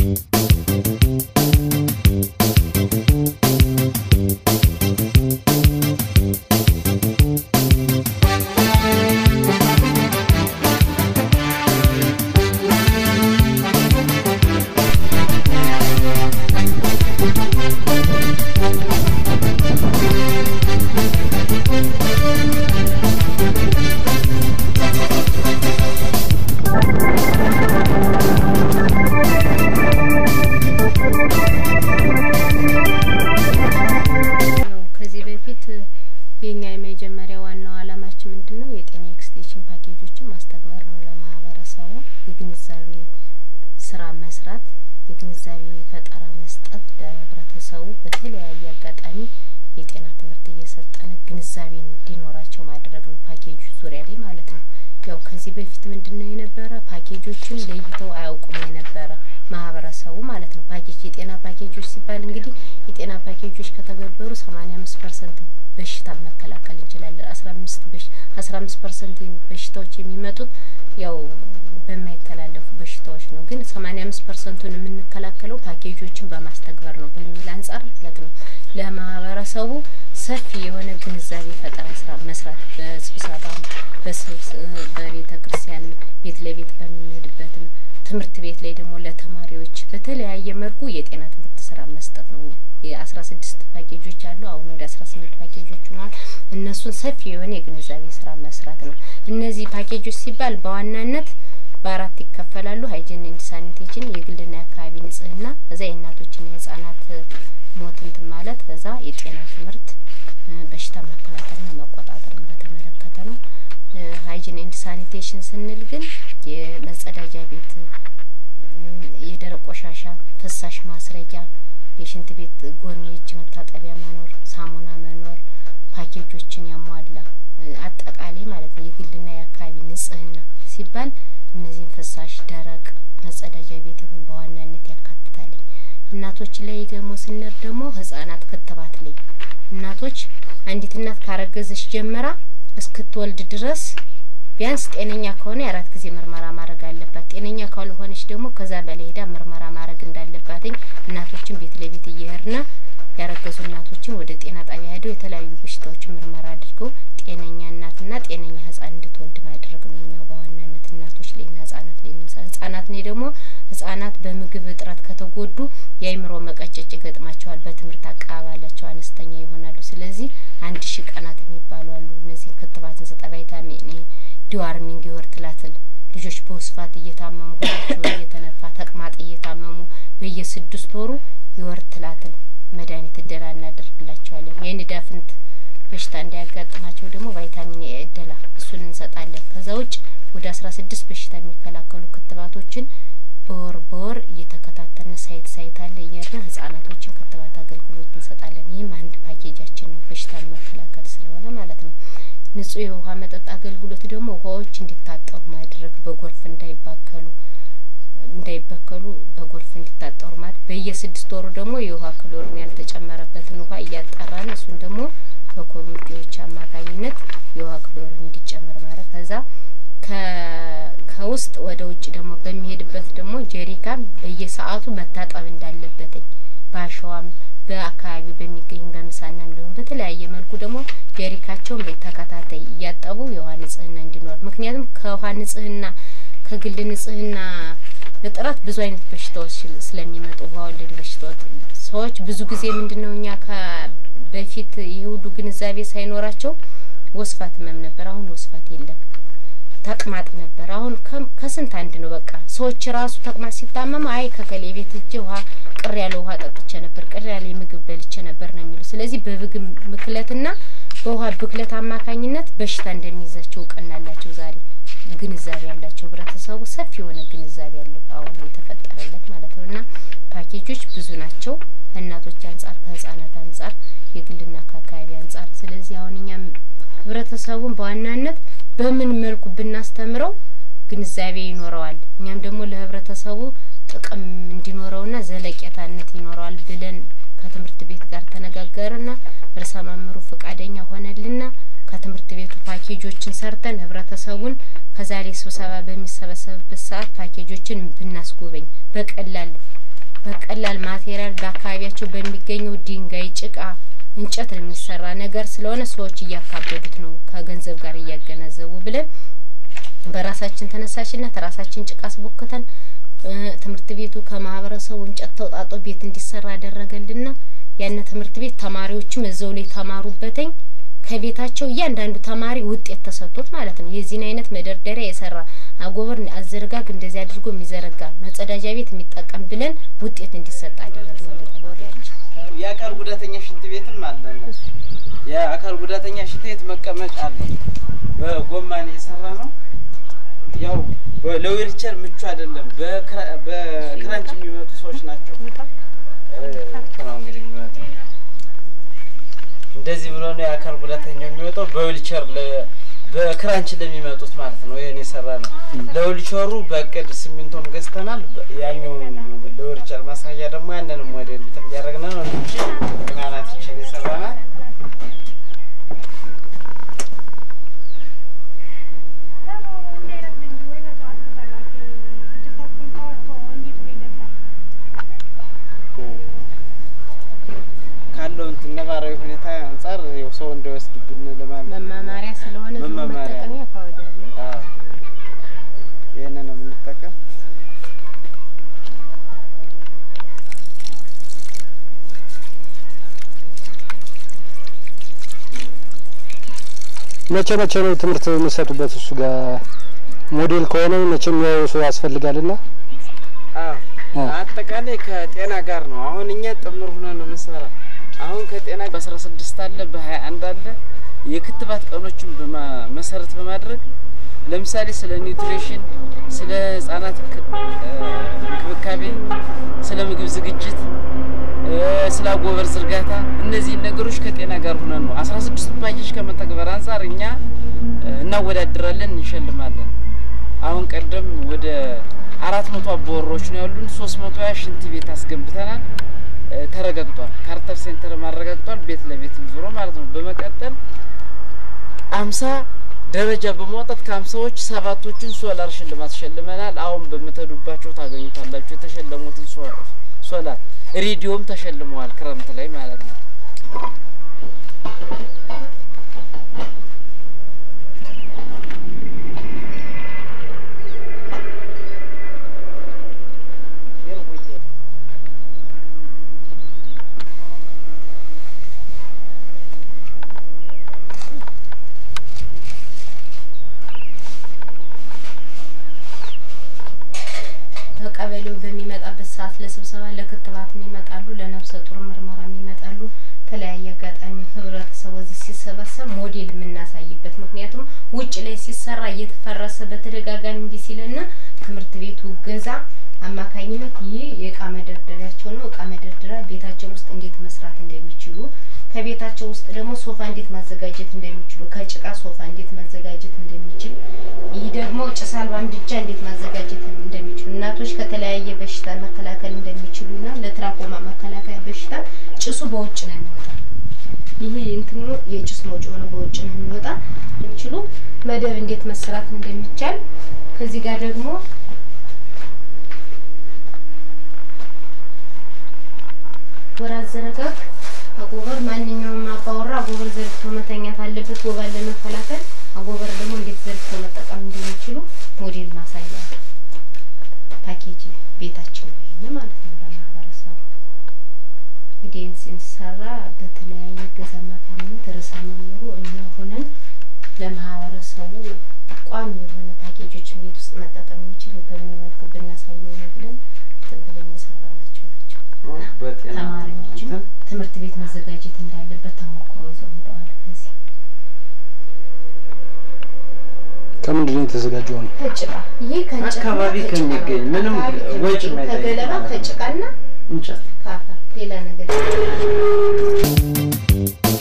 ከዚህ በፊት የኛ የመጀመሪያ ዋናው አላማችን ምንድን ነው? የጤና ኤክስቴንሽን ፓኬጆችን ማስተግበር ነው። ለማህበረሰቡ የግንዛቤ ስራ መስራት፣ የግንዛቤ ፈጠራ መስጠት፣ ለህብረተሰቡ በተለያየ አጋጣሚ የጤና ትምህርት እየሰጠን ግንዛቤ እንዲኖራቸው ማድረግ ነው። ፓኬጁ ዙሪያ ላይ ማለት ነው። ያው ከዚህ በፊት ምንድን ነው የነበረ ፓኬጆችን ለይተው አያውቁም የነበረ ማህበረሰቡ ማለት ነው። ፓኬጅ የጤና ፓኬጆች ሲባል እንግዲህ የጤና ፓኬጆች ከተገበሩ ሰማኒያ አምስት ፐርሰንት በሽታ መከላከል እንችላለን። አስራ አምስት በሽ አስራ አምስት ፐርሰንት በሽታዎች የሚመጡት ያው በማይተላለፉ በሽታዎች ነው። ግን ሰማኒያ አምስት ፐርሰንቱን የምንከላከለው ፓኬጆችን በማስተግበር ነው በሚል አንጻር ማለት ነው ለማህበረሰቡ ሰፊ የሆነ ግንዛቤ ፈጠራ ስራ መስራት በስብሰባ በቤተ ክርስቲያን ቤት ለቤት በምንሄድበትም ትምህርት ቤት ላይ ደግሞ ለተማሪዎች በተለያየ መልኩ የጤና ትምህርት ስራ መስጠት ነው። እኛ የአስራ ስድስት ፓኬጆች አሉ። አሁን ወደ አስራ ስምንት ፓኬጆች ሆነዋል። እነሱን ሰፊ የሆነ የግንዛቤ ስራ መስራት ነው። እነዚህ ፓኬጆች ሲባል በዋናነት በአራት ይከፈላሉ። ሀይጂን ኤንድ ሳኒቴሽን፣ የግልና የአካባቢ ንጽህና፣ እዛ የእናቶችና የህጻናት ሞት እንትን ማለት፣ እዛ የጤና ትምህርት በሽታ መከላከልና መቆጣጠርን በተመለከተ ነው። ሀይጂን ኤንድ ሳኒቴሽን ስንል ግን የመጸዳጃ ቤት የደረቅ ቆሻሻ ፍሳሽ ማስረጊያ፣ የሽንት ቤት ጎን የእጅ መታጠቢያ መኖር፣ ሳሙና መኖር፣ ፓኬጆችን ያሟላ አጠቃላይ ማለት ነው። የግልና የአካባቢ ንጽህና ሲባል እነዚህን ፍሳሽ፣ ደረቅ መጸዳጃ ቤትን በዋናነት ያካትታል። እናቶች ላይ ደግሞ ስንር ደግሞ ህጻናት ክትባት ላይ እናቶች አንዲት እናት ካረገዘች ጀምራ እስክትወልድ ድረስ ቢያንስ ጤነኛ ከሆነ የአራት ጊዜ ምርመራ ማድረግ አለባት። ጤነኛ ካልሆነች ደግሞ ከዛ በላይ ሄዳ ምርመራ ማድረግ እንዳለባትኝ እናቶችን ቤት ለቤት እየሄድና ያረገዙ እናቶችን ወደ ጤና ጣቢያ ሄደው የተለያዩ በሽታዎችን ምርመራ አድርገው ጤነኛ እናትና ጤነኛ ህጻን እንድትወልድ ማድረግ ነው። እኛው በዋናነት እናቶች ላይና ህጻናት ላይ ህጻናት ላይ ደግሞ ህጻናት በምግብ እጥረት ከተጎዱ የአይምሮ መቀጨጭ ይገጥማቸዋል። በትምህርት አቀባበላቸው አነስተኛ ይሆናሉ። ስለዚህ አንድ ሺህ ቀናት የሚባሉ አሉ። እነዚህን ክትባት እንሰጣ ቫይታሚን ኤ ዲዋርሚንግ የወር ትላትል ልጆች በውስፋት እየታመሙ ሆናቸውን እየተነፋ ተቅማጥ እየታመሙ በየስድስት ወሩ የወር ትላትል መድኃኒት እደላ እናደርግላቸዋለን። የንዳፍንት በሽታ እንዳያጋጥማቸው ደግሞ ቫይታሚን ኤ እደላ እሱን እንሰጣለን። ከዛ ውጭ ወደ አስራ ስድስት በሽታ የሚከላከሉ ክትባቶችን በወር በወር እየተከታተልን ሳይት ሳይት አለ እየሄድን ህጻናቶችን ክትባት አገልግሎት እንሰጣለን። ይህም አንድ ፓኬጃችን ነው፣ በሽታን መከላከል ስለሆነ ማለት ነው። ንጹህ የውሃ መጠጥ አገልግሎት ደግሞ ውሃዎች እንዲታጠሩ ማድረግ በጎርፍ እንዳይባከሉ እንዳይበከሉ በጎርፍ እንዲታጠሩ ማለት በየስድስት ወሩ ደግሞ የውሃ ክሎሪን ያልተጨመረበትን ውሃ እያጣራን እሱን ደግሞ በኮሚቴዎች አማካኝነት የውሃ ክሎሪን እንዲጨመር ማለት ከዛ ከውስጥ ወደ ውጭ ደግሞ በሚሄድበት ደግሞ ጀሪካን በየሰዓቱ መታጠብ እንዳለበትኝ በአሸዋም በአካባቢው በሚገኝ በምሳና እንዲሁም በተለያየ መልኩ ደግሞ ጀሪካቸውን በተከታታይ እያጠቡ የውሃ ንጽህና እንዲኖር ምክንያቱም ከውሃ ንጽህና ከግል ንጽህና እጥረት ብዙ አይነት በሽታዎች ስለሚመጡ ውሃ ወለድ በሽታዎች ሰዎች ብዙ ጊዜ ምንድነው እኛ በፊት ይህ ሁሉ ግንዛቤ ሳይኖራቸው ወስፋት ህመም ነበር። አሁን ወስፋት የለም። ተቅማጥ ነበር። አሁን ከስንት አንድ ነው። በቃ ሰዎች ራሱ ተቅማጥ ሲታመሙ አይ ከከሌ ቤት እጅ ውሃ ቅር ያለ ውሃ ጠጥቼ ነበር፣ ቅር ያለ ምግብ በልቼ ነበር ነው የሚሉ። ስለዚህ በምግብ ብክለትና በውሃ ብክለት አማካኝነት በሽታ እንደሚይዛቸው እውቅና አላቸው። ዛሬ ግንዛቤ ያላቸው ህብረተሰቡ ሰፊ የሆነ ግንዛቤ ያለው አሁን የተፈጠረለት ማለት ነው። እና ፓኬጆች ብዙ ናቸው ከእናቶች አንጻር፣ ከህጻናት አንጻር፣ የግልና ከአካባቢ አንጻር። ስለዚህ አሁን እኛም ህብረተሰቡን በዋናነት በምን መልኩ ብናስተምረው ግንዛቤ ይኖረዋል፣ እኛም ደግሞ ለህብረተሰቡ ጥቅም እንዲኖረውና ዘለቄታነት ይኖረዋል ብለን ከትምህርት ቤት ጋር ተነጋገርና ርዕሰ መምህሩ ፈቃደኛ ሆነልና ከትምህርት ቤቱ ፓኬጆችን ሰርተን ህብረተሰቡን ከዛሬ ስብሰባ በሚሰበሰብበት ሰዓት ፓኬጆችን ብናስጎበኝ በቀላል በቀላል ማቴሪያል በአካባቢያቸው በሚገኘው ድንጋይ፣ ጭቃ፣ እንጨት ነው የሚሰራ ነገር ስለሆነ ሰዎች እያካበዱት ነው ከገንዘብ ጋር እያገናዘቡ ብለን በራሳችን ተነሳሽነት ራሳችን ጭቃ አስቦክተን ትምህርት ቤቱ ከማህበረሰቡ እንጨት ተውጣጦ ቤት እንዲሰራ አደረገልና ያን ትምህርት ቤት ተማሪዎችም እዛው ላይ ተማሩበተኝ ከቤታቸው እያንዳንዱ ተማሪ ውጤት ተሰጥቶት ማለት ነው። የዚህን አይነት መደርደሪያ የሰራ አጎበር አዘረጋግ እንደዚህ አድርጎ የሚዘረጋ መጸዳጃ ቤት የሚጠቀም ብለን ውጤት እንዲሰጥ አደረግን ለተማሪዎች። የአካል ጉዳተኛ ሽንት ቤትም አለ። የአካል ጉዳተኛ ሽንት ቤት መቀመጫ አለው። በጎማን የሰራ ነው። ያው ለዊልቸር ምቹ አይደለም። በክራንች የሚመጡ ሰዎች ናቸው ነው እንግዲህ የሚመጡ እንደዚህ ብሎ ነው የአካል ጉዳተኛ የሚወጣው። በዊልቸር በክራንች ለሚመጡት ማለት ነው። ይህን የሰራ ነው። ለዊልቸሩ በእቅድ ሲሚንቶም ገዝተናል። ያኛውን ለዊልቸር ማሳያ ደግሞ ያንንም ወደ እንትን እያደረግን ነው እንጂ ቅናናት ይችል የሰራናል። ካለው እንትን ነባራዊ ሁኔታ አንጻር ያው ሰው እንዳይወስድብን ለማለት መማማሪያ ስለሆነ ዝም መማማሪያ ነው። መጠቀሚያ ካወዳለ አዎ፣ ይሄንን ነው የምንጠቀም። መቼ መቼ ነው ትምህርት የሚሰጡበት? እሱ ጋር ሞዴል ከሆነ መቼም የሚያየው ሰው ያስፈልጋልና አዎ አ። አጠቃላይ ከጤና ጋር ነው። አሁን እኛ ጥምር ሆነን ነው የምንሰራ። አሁን ከጤና በአስራ ስድስት አለ በሀያ አንድ አለ የክትባት ቀኖችን በማ- መሰረት በማድረግ ለምሳሌ ስለ ኒውትሪሽን፣ ስለ ህጻናት ክ- እ፣ እንክብካቤ፣ ስለ ምግብ ዝግጅት፣ እ፣ ስለ አጎበር ዝርጋታ እነዚህን ነገሮች ከጤና ጋር ሆነን ነው አስራ ስድስቱ ፓኬጅ ከመተግበር አንጻር እኛ እ፣ እናወዳድራለን፣ እንሸልማለን። አሁን ቀደም ወደ አራት መቶ አባወራዎች ነው ያሉን። ሶስት መቶ ያ ሽንት ቤት አስገንብተናል። እ፣ ተረጋግጧል። ካርተር ሴንተር ማረጋግጧል። ቤት ለቤት ዞሮ ማለት ነው። በመቀጠል አምሳ ደረጃ በማውጣት ከአምሳዎች ሰባቶቹን ሶላር ሽልማት ሸልመናል። አሁን በምትሄዱባቸው ታገኙታላችሁ የተሸለሙትን ሶ- ሶላር ሬዲዮም ተሸልመዋል። ክረምት ላይ ማለት ነው። ከቀበሌው በሚመጣበት ሰዓት ለስብሰባ ለክትባት የሚመጣሉ፣ ለነፍሰ ጡር ምርመራ የሚመጣሉ። ተለያየ አጋጣሚ ህብረተሰቡ እዚህ ሲሰበሰብ ሞዴል የምናሳይበት ምክንያቱም ውጭ ላይ ሲሰራ እየተፈረሰ በተደጋጋሚ እንዲ ሲልና ትምህርት ቤቱ እገዛ አማካኝነት ይህ የእቃ መደርደሪያቸው ነው። እቃ መደርደሪያ ቤታቸው ውስጥ እንዴት መስራት እንደሚችሉ ከቤታቸው ውስጥ ደግሞ ሶፋ እንዴት ማዘጋጀት እንደሚችሉ ከጭቃ ሶፋ እንዴት ማዘጋጀት እንደሚችል ይህ ደግሞ ጭስ አልባ ምድጃ እንዴት ማዘጋጀት እንደሚችሉ እናቶች ከተለያየ በሽታ መከላከል እንደሚችሉና ለትራኮማ መከላከያ በሽታ ጭሱ በውጭ ነው የሚወጣ። ይሄ እንትኑ የጭስ መውጭ ሆነ በውጭ ነው የሚወጣ የሚችሉ መደብ እንዴት መሰራት እንደሚቻል ከዚህ ጋር ደግሞ ወር አዘረጋግ አጎበር ማንኛውም አባወራ አጎበር ዘርግቶ መተኛት አለበት ወባን ለመከላከል። አጎበር ደግሞ እንዴት ዘርግቶ መጠቀም እንደሚችሉ ሞዴል ማሳያ ፓኬጅ ቤታችን ወይም ማለት ነው ለማህበረሰቡ እንግዲህ ይህን ሲሰራ በተለያየ እገዛ አማካኝነት ርዕሰ መምህሩ እኛ ሆነን ለማህበረሰቡ ቋሚ የሆነ ፓኬጆችን ቤት ውስጥ መጠቀም የሚችል በምን መልኩ ብናሳየው ነው ብለን እንትን ብለን የሰራናቸው ናቸው። በጤና ተማሪዎችም እንትን ትምህርት ቤት መዘጋጀት እንዳለበት ተሞክሮ ይዘው ሄደዋል። ከዚህ ከምንድን ነው የተዘጋጀው ነው? ከጭቃ ይሄ ከእንጨትና አካባቢ ከጭቃ ነው። ከሚገኝ ምንም አካባቢ ወጪ ከሚገኝ የማይጠይቅ ከገለባ ማለት ነው። ከጭቃና እንጨት ከአፈር ሌላ ነገር